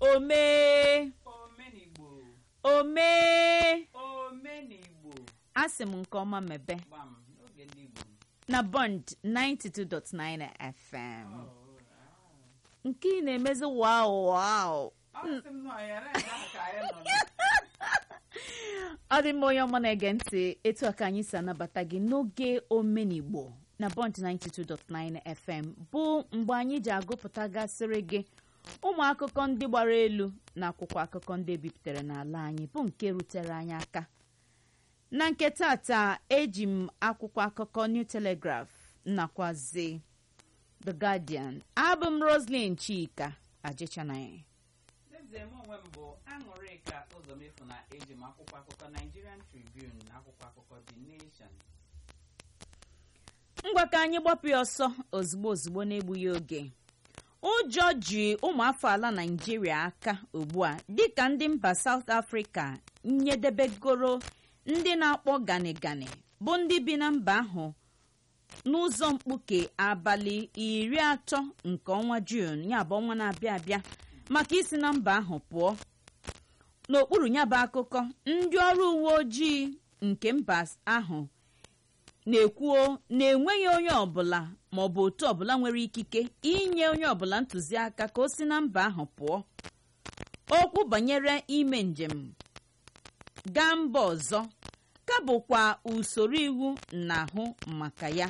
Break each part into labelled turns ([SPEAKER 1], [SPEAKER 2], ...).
[SPEAKER 1] omee
[SPEAKER 2] omenigbo
[SPEAKER 1] omee
[SPEAKER 2] omenigbo
[SPEAKER 1] asị m nke ọma mebe
[SPEAKER 2] gbam n'oge ndị igbo
[SPEAKER 1] na bond 92.9 fm
[SPEAKER 2] Oh,
[SPEAKER 1] nke ị na-emezi wow wow
[SPEAKER 2] ah. Ọ sị m nọ ya na ya ka anyị nọ na-
[SPEAKER 1] ọ dị mma onye ọma na-ege ntị etu a ka anyị si anabata gị n'oge omenigbo na bond 92.9 fm bụ mgbe anyị ji agụpụtagasịrị gị ụmụ akụkọ ndị gbara elu na akwụkwọ akụkọ ndị ebipụtara n'ala anyị bụ nke rutere anyị aka na nke tata eji m akwụkwọ akụkọ new telegraph nakwazi the guardian abụ m roslyn chika ajịchanaghị
[SPEAKER 2] N'ezie m onwe m bụ aṅụrịka ụzọmefu na eji m akwụkwọ akụkọ Nigerian Tribune na akwụkwọ akụkọ The Nation
[SPEAKER 1] ngwa ka anyị gbapụ ya ọsọ ozugbo ozugbo n'egbughị oge ụjọ ji ụmụafọ ala naijiria aka ugbu a dịka ndị mba South Africa nyedebegoro ndị na-akpọ gani gani bụ ndị bi na mba ahụ n'ụzọ mkpuke abalị iri atọ nke ọnwa Jun ya bụ ọnwa na-abịa abịa maka isi na mba ahụ pụọ n'okpuru ya bụ akụkọ ndị ọrụ uwe ojii nke mba ahụ na-ekwuo na enweghị onye ọbụla ma ọ bụ otu ọbụla nwere ikike inye onye ọbụla ntụziaka ka o si na mba ahụ pụọ okwu banyere ime njem gaa mba ọzọ ka bụkwa usoro iwu na-ahụ maka ya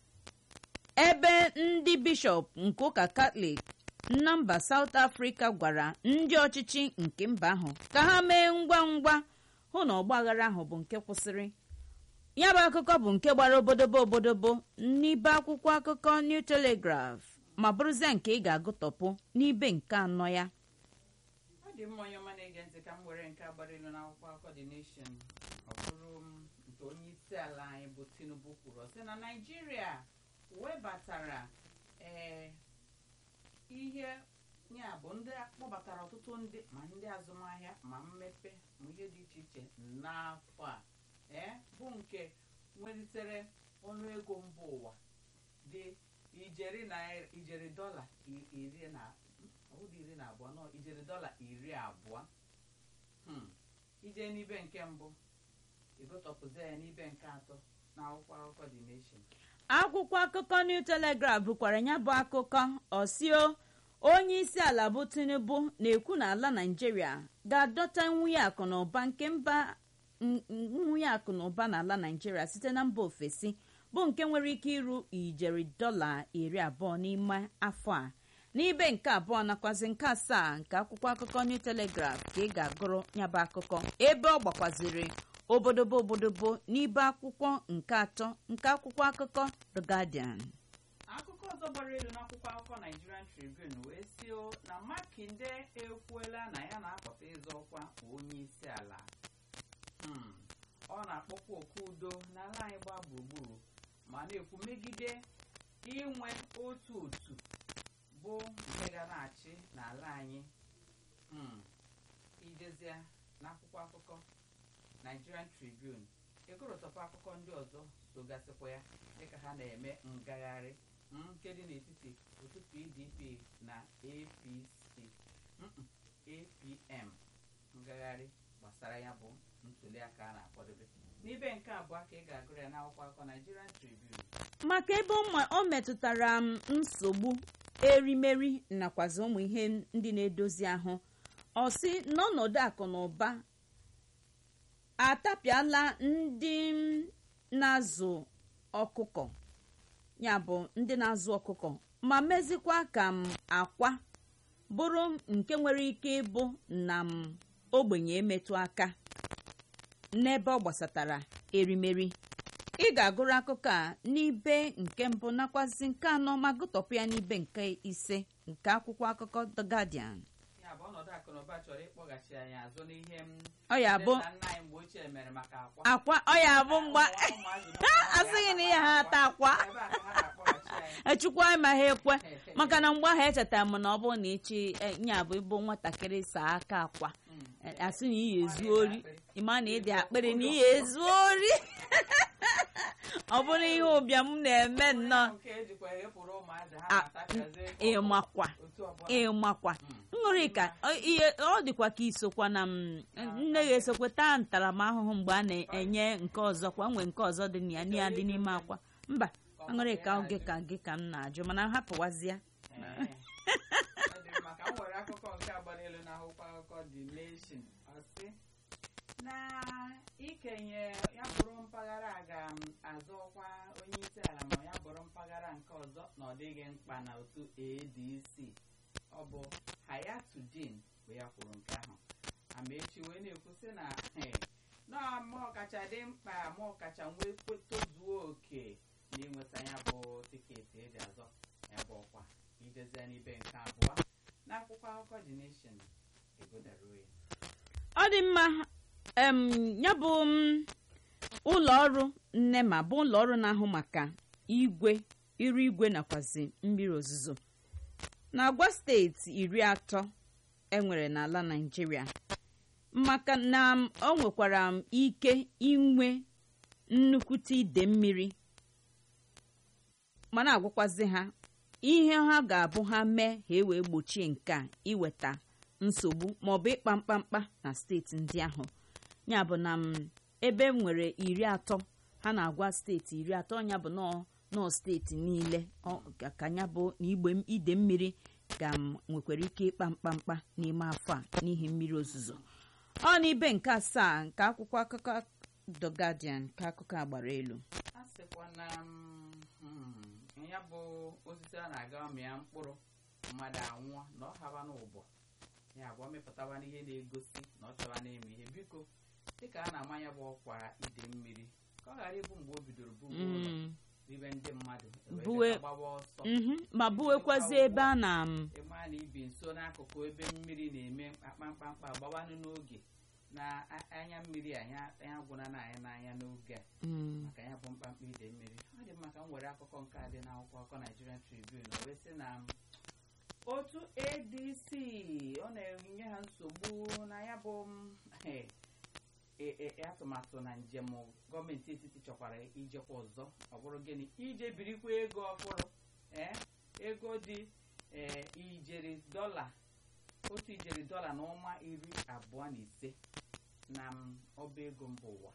[SPEAKER 1] ebe ndị bishọp nke ụka katọlik na mba South Africa gwara ndị ọchịchị nke mba ahụ ka ha mee ngwa ngwa hụ na ọgbaghara ahụ bụ nke kwụsịrị ya bụ akụkọ bụ nke gbara obodobo obodobo n'ibe akwụkwọ akụkọ New Telegraph ma bụrụzie nke ị ga-agụtọpụ n'ibe nke anọ ya
[SPEAKER 2] ọ dị mma onye ọma na-ege ntị ka m were nke a gbara ilu n'akwụkwọ akụkọ The Nation ọ bụrụ m nke onye isi ala anyị bụ Tinubu kwuru ọ sị na Naịjirịa webatara ee ihe ya bụ ndị akpọbatara ọtụtụ ndị ma ndị azụmahịa ma mmepe ma ihe dị iche iche n'afọ a ee bụ nke nwelitere ọnụego mba ụwa dị ijeri naira ijeri dọla i- iri na ọ bụghị iri na abụọ nọ ijeri dọla iri abụọ Hmm. ije n'ibe nke mbụ ịgụtọpụzi ya n'ibe nke atọ na akwụkwọ akụkọ The Nation
[SPEAKER 1] akwụkwọ akụkọ New Telegraph bụkwara ya bụ akụkọ ọsio onye isi ala bụ Tinubu na-ekwu na ala Naịjirịa ga-adọta nwunye akụ na ụba nke mba n- n- nwunye akụ na ụba n'ala Naịjirịa site na mba ofesi bụ nke nwere ike iru ijeri dọla iri abụọ n'ime afọ a n'ibe nke abụọ nakwazi nke asaa nke akwụkwọ akụkọ New Telegraph ka ị ga-agụrụ nyaba akụkọ ebe ọ gbakwaziri obodobo obodobo n'ibe akwụkwọ nke atọ nke akwụkwọ akụkọ The Guardian
[SPEAKER 2] akụkọ ọzọ gbara elu n'akwụkwọ akụkọ Nigerian Tribune wee sio na Makinde ekwuola na ya na-apụta ịzọ ọkwa onye isi ala Hmm. ọ na-akpọkwa oku udo n'ala anyị gbaa gburugburu ma na-ekwu megide inwe otu otu bụ nke ga na-achị n'ala anyị Hmm. ijezie n'akwụkwọ akụkọ Nigerian Tribune ịgụrụtọpụ akụkọ ndị ọzọ sogasịkwa ya dịka ha na-eme ngagharị mm, nke dị n'etiti otu PDP na APC mm, APM ngagharị gbasara ya bụ ntuliaka a na-akwadobe n'ibe nke abụọ ka ị ga-agụrụ ya n'akwụkwọ akụkọ Nigerian Tribune
[SPEAKER 1] maka ebe ụmụ- o metụtara m nsogbu erimeri nakwazi ụmụ ihe ndị na-edozi ahụ ọ sị n'ọnọdụ akụ na ụba atapịala ndị m na-azụ ọkụkọ ya bụ ndị na-azụ ọkụkọ ma mezikwa ka m akwa bụrụ nke nwere ike ịbụ na m ogbenye emetụ aka n'ebe ọ gbasatara erimeri ị ga-agụrụ akụkọ a n'ibe nke mbụ nakwazi nke anọ ma gụtọpụ ya n'ibe nke ise nke akwụkwọ akụkọ The Guardian
[SPEAKER 2] ya bụ ọnọdụ akụ na ụba chọrọ ịkpọghachi anyị azụ n'ihe m
[SPEAKER 1] ọ ya bụ
[SPEAKER 2] nne na nna anyị mgbe ochie mere maka akwa
[SPEAKER 1] akwa ọ ya bụ mgba
[SPEAKER 2] Ụmụazị na ụmụaka
[SPEAKER 1] asịghị na ihe ha ata akwa
[SPEAKER 2] ebe a ka ha na-akpọghachi anyị
[SPEAKER 1] echukwu anyị ma ha ekwe maka na mgbe ahụ echetara m na ọ bụrụ na echi nya bụ ịbụ nwatakịrị saa aka akwa
[SPEAKER 2] Mm.
[SPEAKER 1] asị na iyi ezu ori ịma na ịdị akpịrị na iyi ezu ori ọ bụrụ ihe ụbịam na-eme nnọọ
[SPEAKER 2] nke ejikwa ghepụrụ ụmụazị ha
[SPEAKER 1] a-
[SPEAKER 2] na-atachazi
[SPEAKER 1] ịmakwa
[SPEAKER 2] otu otu ọbụla
[SPEAKER 1] ịmakwa
[SPEAKER 2] Mm.
[SPEAKER 1] ṅụrịka ọ- ihe ọ dịkwa ka isokwa na m nne ya esokwe taa ntaramahụhụ mgbe a na-enye nke ọzọ kwa nwee nke ọzọ dị na ya na ya dị n'ime akwa mba aṅụrịka oge ka gị ka m na-ajụ mana hapụwazịa
[SPEAKER 2] Ee. Ọ dị mma ka m were akụkọ nke a gbara elu n'akwụkwọ akụkọ The Nation ọ sị na ikenye ya bụrụ mpaghara a ga-azọ ọkwa onye isi ala ma ya bụrụ mpaghara nke ọzọ na ọ dịghị mkpa na otu ADC ọ bụ Hayatuddin bụ ya kwuru nke ahụ Amaechi wee na-ekwu sị na eh, na ma ọkacha dị mkpa ma ọkacha nwee kwe- tozuo oke na ịnweta ya bụ tiketi eji azọ ya bụ ọkwa ijezie n'ibe nke abụọ n'akwụkwọ akụkọ The Nation egodaruo ya
[SPEAKER 1] ọ dị mma em ya bụ m, ụlọ ọrụ nnema bụ ụlọ ọrụ na-ahụ maka igwe iru igwe nakwazi mmiri ozuzo na-agwa steeti iri atọ enwere n'ala naijiria maka na m, o nwekwara m ike inwe nnukwute ide mmiri ma na-agwakwazi ha ihe ha ga-abụ ha mee ha e wee gbochie nke a iweta nsogbu maọbụ ịkpa mkpamkpa na steeti ndị ahụ ya bụ na m ebe m nwere iri atọ ha na-agwa steeti iri atọ ya bụ nọọ nọọ steeti niile ọ- ka- ka ya bụ na igbe m- ide mmiri ga m nwekwara ike ịkpa mkpamkpa n'ime afọ a n'ihi mmiri ozuzo ọ n'ibe nke asaa nke akwụkwọ akụkọ The Guardian ka akụkọ a gbara elu
[SPEAKER 2] a sịkwa na mm, hmm, ya bụ osisi a na-aga mịa mkpụrụ mmadụ anwụọ na ọ haba n'ụbọ ya bụ ọ mịpụtawa n'ihe na-egosi na ọ chọwa na-eme ihe biko dịka a na-ama ya bụ ọkwa ide mmiri ka ọ ghara ịbụ mgbe o bidoro bụ ụlọ
[SPEAKER 1] Mm.
[SPEAKER 2] ibe ndị mmadụ ewee
[SPEAKER 1] Buwe-
[SPEAKER 2] dịka gbawa ọsọ
[SPEAKER 1] Mhm. ma buwekwazi ebe a na m
[SPEAKER 2] ịma na ibi nso n'akụkụ ebe mmiri na-eme mkpamkpamkpa gbawanụ n'oge na a- anya mmiri anya anya gwụna na anya n'anya n'oge a
[SPEAKER 1] Mm.
[SPEAKER 2] maka ya bụ mkpamkpa ide mmiri ọ dị mma ka m were akụkọ nke a dị n'akwụkwọ akụkọ Nigerian Tribune o wee sị na otu ADC ọ na-enye ha nsogbu na ya bụ m, eh, e- e- atụmatụ na njem gọọmenti etiti chọkwara ijekwa ọzọ ọ bụrụ gịnị ije birikwa ego ọhụrụ ee ego dị ee ijeri dọla otu ijeri dọla na ọnwa iri abụọ na ise na m, ọba ego mba ụwa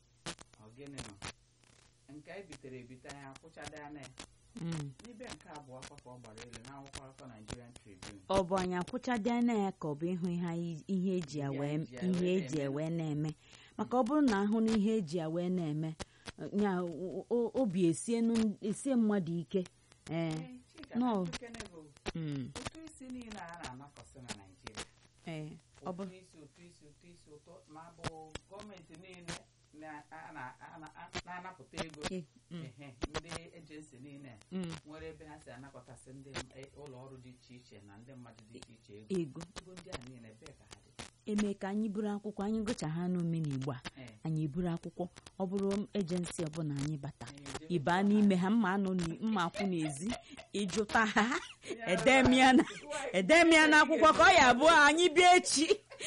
[SPEAKER 2] ọ gịnị nọ nke e bitere ebite anya kwụchada ya na ya
[SPEAKER 1] Mm.
[SPEAKER 2] n'ibe nke abụọ akwa ka ọ gbara elu n'akwụkwọ akụkọ Nigerian Tribune
[SPEAKER 1] ọ bụ anyị akwụchadị anya ya ka ọ bụ ịhụ ihe anyị- ihe eji ya
[SPEAKER 2] Ihe
[SPEAKER 1] wee
[SPEAKER 2] eji ya
[SPEAKER 1] ihe
[SPEAKER 2] wee
[SPEAKER 1] eji ya
[SPEAKER 2] na-eme.
[SPEAKER 1] wee na-eme maka ọ bụrụ na ahụ na ihe eji ya wee na-eme ya o- o- obi esienu esie mmadụ ike ee
[SPEAKER 2] Ee, Chika,
[SPEAKER 1] No.
[SPEAKER 2] Akụkene bụ
[SPEAKER 1] mm,
[SPEAKER 2] ụtụ isi niile a na-anakọsị na Naịjirịa
[SPEAKER 1] ee ọ bụ
[SPEAKER 2] ụtụ isi ụtụ isi ụtụ isi ụtọ ma bụ gọọmenti niile na- a- na- a- na- a- na-anapụta ego
[SPEAKER 1] e- mm,
[SPEAKER 2] ehe, ndị ejensi niile
[SPEAKER 1] mm,
[SPEAKER 2] nwere ebe ha si anakọtasị ndị m- e- ụlọ ọrụ dị iche iche na ndị mmadụ dị iche iche ego
[SPEAKER 1] ego
[SPEAKER 2] ego ndị a niile ebee ka ha dị
[SPEAKER 1] eme ka anyị buru akwụkwọ anyị gụcha ha n'omenigbo a
[SPEAKER 2] Ee,
[SPEAKER 1] anyị eburu akwụkwọ ọ bụrụ ejensi ọbụla anyị bata
[SPEAKER 2] anyị ejebe
[SPEAKER 1] ịba
[SPEAKER 2] tụọ
[SPEAKER 1] n'ime
[SPEAKER 2] ha.
[SPEAKER 1] ha mma anọ n'i- mma akwụ n'ezi ịjụta ha
[SPEAKER 2] Ya
[SPEAKER 1] edemia na
[SPEAKER 2] bụ-
[SPEAKER 1] edemia n'akwụkwọ ka ọ ya abụọ anyị bịa echi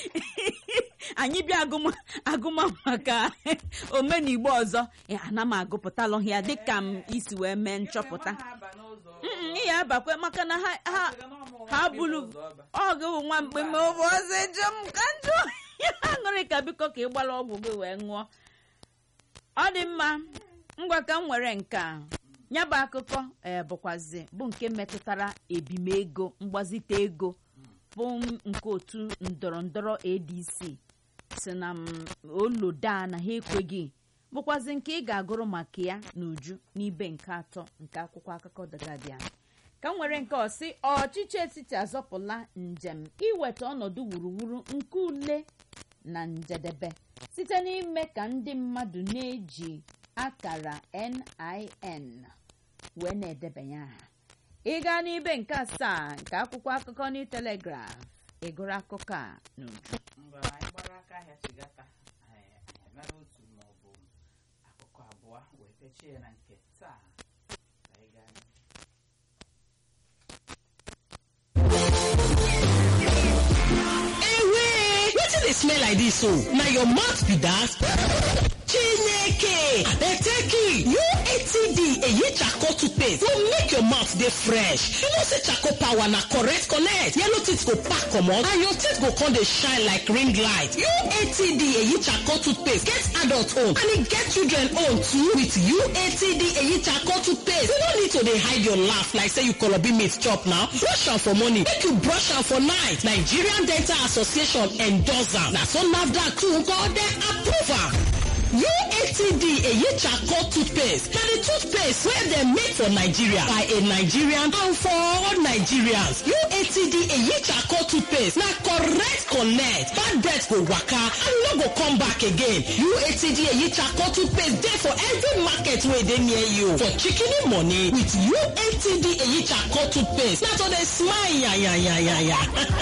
[SPEAKER 1] anyị bịa agụma agụma maka omenigbo ọzọ ya, ana m agụpụtalụ ya dịka m isi wee mee nchọpụta
[SPEAKER 2] Enwe ha aba n'ụzọ
[SPEAKER 1] Mm, ị ya abakwe maka na ha ha
[SPEAKER 2] Sịga na ọmụ
[SPEAKER 1] ha
[SPEAKER 2] nwa
[SPEAKER 1] bulu
[SPEAKER 2] ụzọ ọba.
[SPEAKER 1] ọ gị nwa mgbe ma ọ bụ ọzọ eje m ka njụ aṅụrị ka biko ka ị gbara ọgwụ gị wee ṅụọ ọ dị mma ngwa ka m nwere nke a ya bụ akụkọ ee bụkwazi bụ nke metụtara ebimego mgbazite ego bụ nke otu ndọrọ ndọrọ adc si na m oloda na ha ekweghị bụkwazi nke ị ga-agụrụ maka ya n'uju n'ibe nke atọ nke akwụkwọ akụkọ The Guardian ka m nwere nke ọsị ọchịchị etiti azọpụla njem iweta ọnọdụ wuruwuru nke ule na njedebe site n'ime ka ndị mmadụ na-eji akara NIN wee na-edebanye aha ịga n'ibe nke asaa nke akwụkwọ akụkọ New Telegraph ịgụrụ akụkọ a n'uju
[SPEAKER 2] mgbe anyị gbara aka ahịa chigata anyị anyị mara otu ma ọ bụ akụkụ abụọ wee techie ya na nke taa ka anyị gaa n'ihu.
[SPEAKER 3] Ewe! Wetin dey smell like dis o? Na your mouth be that? chineke abeteki uatd eyi charcoal toothpaste go make your mouth dey fresh you know say charcoal power na correct connect yellow teeth go pack comot and your teeth go come dey shine like ring light uatd eyi charcoal toothpaste get adult own and e get children own too with uatd eyi charcoal toothpaste you no need to dey hide your laugh like say you kolobi meat chop now brush am for morning make you brush am for night nigerian dental association endorse am na so nafdac too nko dem approve am uatd eyi charcoal toothpaste na the toothpaste wey dem make for nigeria by a nigerian and for all nigerians uatd eyi charcoal toothpaste na correct connect bad debt go waka and no go come back again uatd eyi charcoal toothpaste dey for every market wey dey near you for shikini money with uatd eyi charcoal toothpaste na to dey smile yayayayaya.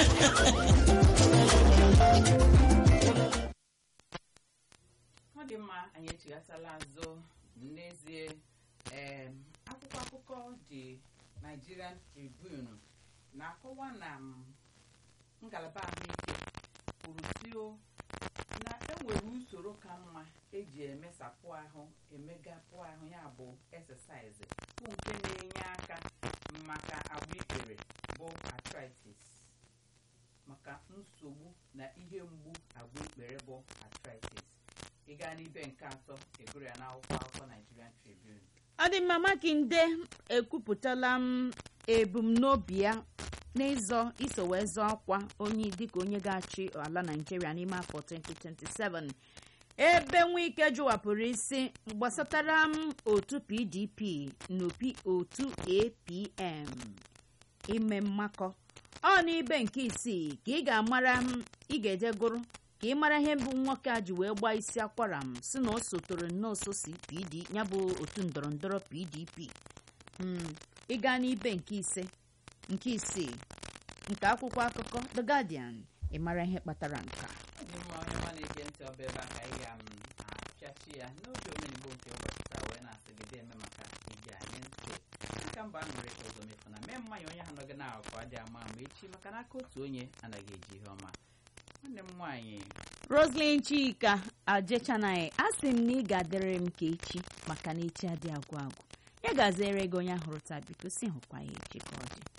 [SPEAKER 2] ọ dị mma anyị echighatala azụ n'ezie em, akwụkwọ akụkọ dị Nigerian Tribune na-akọwa na m, ngalaba ahụike kwuru sio na enwere usoro ka mma eji emesapụ ahụ emegapụ ahụ ya bụ exercise bụ nke na-enye aka maka agba ikpere bụ arthritis maka nsogbu na ihe mgbu agba ikpere bụ arthritis ị gaa n'ibe nke atọ egoro ya n'akwụkwọ akụkọ Nigerian Tribune
[SPEAKER 1] ọdịmma makinde ekwupụtala m ebumnobi ya n'ịzọ iso wee zọọ ọkwa onye dịka onye ga-achị ala naijiria n'ime afọ 2027 ebe nwike jụwapụrụ isi gbasatara m otu pdp n'opi otu apm ime mmakọ ọ n'ibe nke isii ka ị ga-amara m ị ga-eje gụrụ ka ị mara ihe bụ nwoke a ji wee gbaa isi akwara m si na o sotoro nọọsụ si pd ya bụ otu ndọrọndọrọ pdp Mm, ị gaa n'ibe nke ise nke isii nke akwụkwọ akụkọ the guardian ị mara ihe kpatara nke a.
[SPEAKER 2] ndị mma onye ọma na-ege ntị ọba ebe a ka anyị ga m apịachi ya n'oge omenigbo nke ụbọchị taa wee na-asị gị eme maka ige anyị ntị dịka mba aṅụrị ka ụzọ mefu na mee mmanya onye ha nọgị na-akọ adị ama ama echi maka n'aka otu onye anaghị eji ihe ọma nwanne m nwaanyị
[SPEAKER 1] roslyn chika ajechanaghị a sị m na ị ga-adịrị m ka echi maka na echi adị agwụ agwụ ya gaziere gị onye ahụrụ taa biko si hụkwa ya echi ka ọ dị